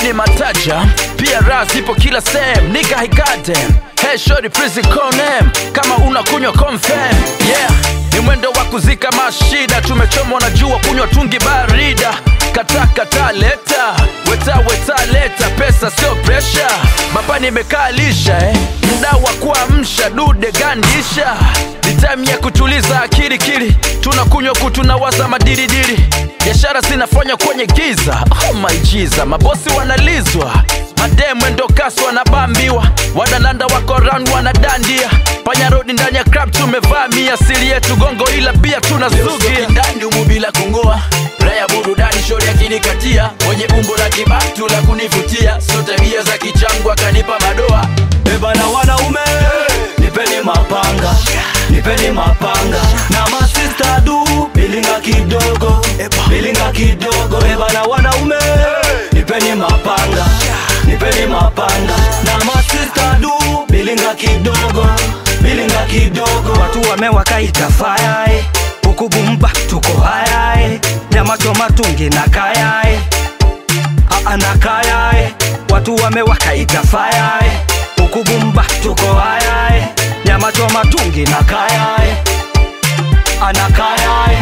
ni mataja pia raha zipo kila sehemu nika hikadem hey shori please call name kama unakunywa confirm yeah ni mwendo wa kuzika mashida tumechomwa na jua kunywa tungi barida kata kata leta weta weta leta pesa sio presha mapani imekaa lisha eh. mda wa kuamsha dude gandisha ni time ya kutuliza akili kili tunakunywa kutunawaza madiridiri biashara zinafanywa kwenye giza oh my Jesus, mabosi wanalizwa mademu ndo kasi wanabambiwa wadalanda wako round wanadandia panya rodi ndani ya crab tumevamia siri yetu gongo ila pia tunazugia ndani umu bila kungoa raya burudani shori akinikatia mwenye umbo la kibatu la kunivutia so tabia za kichangu akanipa madoa ebana wanaume nipeni mapanga nipeni mapanga na masista du bilinga kidogo bilinga kidogo ebana wanaume nipeni mapanga nipeni mapanga na masista du bilinga kidogo bilinga kidogo watu wamewakaita fayae ukubumba tuko hayae nyama choma tungi na kayae anakayae watu wamewakaita fayae ukubumba tuko hayae nyama choma tungi na kayae anakayae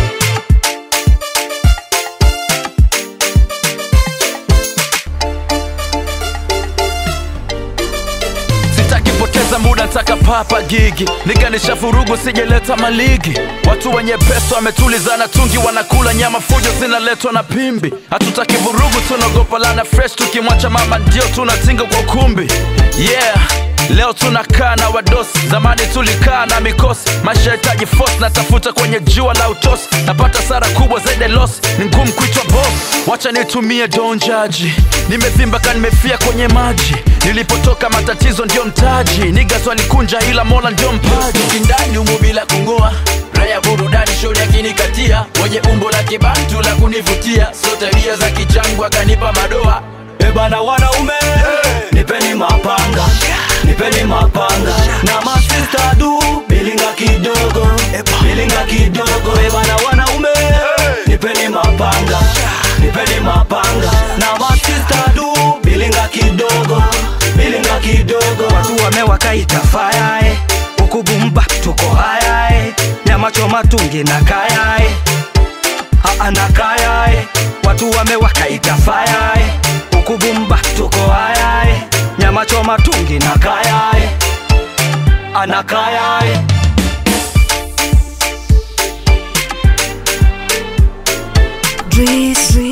sitaki poteza muda ntaka papa gigi niganisha furugu sijeleta maligi watu wenye pesa wametulizana tungi wanakula nyama fujo zinaletwa na pimbi hatutaki vurugu tunaogopa lana fresh tukimwacha mama ndio tunatinga kwa ukumbi yeah leo tunakaa na wadosi zamani tulikaa na mikosi maisha hitaji force natafuta kwenye jua la utosi napata sara kubwa zaidi ya loss ni ngumu kuitwa boss wacha nitumie donjaji nimevimba ka nimefia kwenye maji nilipotoka matatizo ndio mtaji nigas walikunja ila mola ndio mpaji ndani umu bila kungoa raya burudani shori akinikatia mwenye umbo la kibantu la kunivutia so tabia za kichangu akanipa madoa ebana wanaume nipeni mapanga nipeni mapanga na masista du bilinga kidogo bilinga kidogo ebana wanaume nipeni mapanga nipeni mapanga na masista du bilinga kidogo bilinga kidogo watu wamewakaita fayae ukubumba tuko hayae nyama choma tungi na kayae anakayae watu wamewakaita fayae ukubumba tuko hayae nyama choma tungi na kayae anakayae Drizzy.